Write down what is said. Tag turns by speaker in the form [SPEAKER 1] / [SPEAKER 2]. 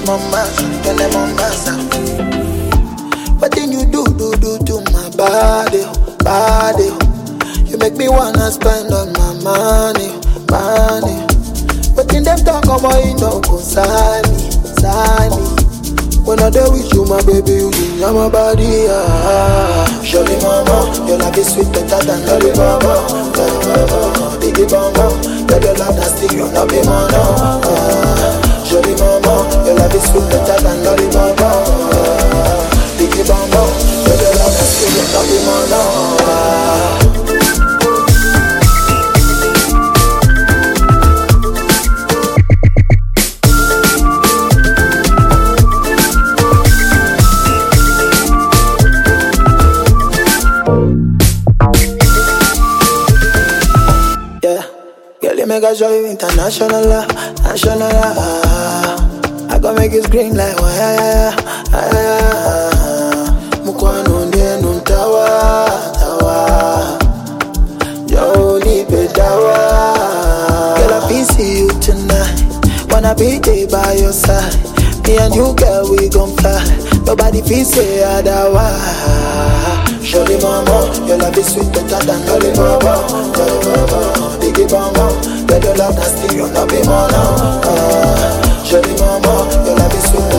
[SPEAKER 1] mama, then I'm on massa. What then you do, do, do to my body, oh, body? oh. You make me wanna spend all my money, money. But in them talk about you no concern me, concern me. When I there with you, my baby, you ginger my body, ah. Surely, mama, your love is sweet, better than lolly mama, lolly mama, biggie mama. Girl, your love that's still you not be mono, ah. Surely, mama, your love is sweet, better than lolly mama, ah. biggie mama. Girl, your love that's still you not be mono, ah. Yeah, girl, you make a show you international, ah, national. ah. I gon' make you scream like wah yeah yeah yeah yeah. Mukwano ndiye nuntawa tawa, yo nipe dawa. Girl, I feel see you tonight. Wanna be there by your side. Me and you, girl, we gon' fly. Nobody feel say otherwise. Surely, mama, your love is sweet, better than lolly mama, lolly mama, biggie mama. Girl, your love that's still you not be mono. Ah, surely, mama, your love is sweet,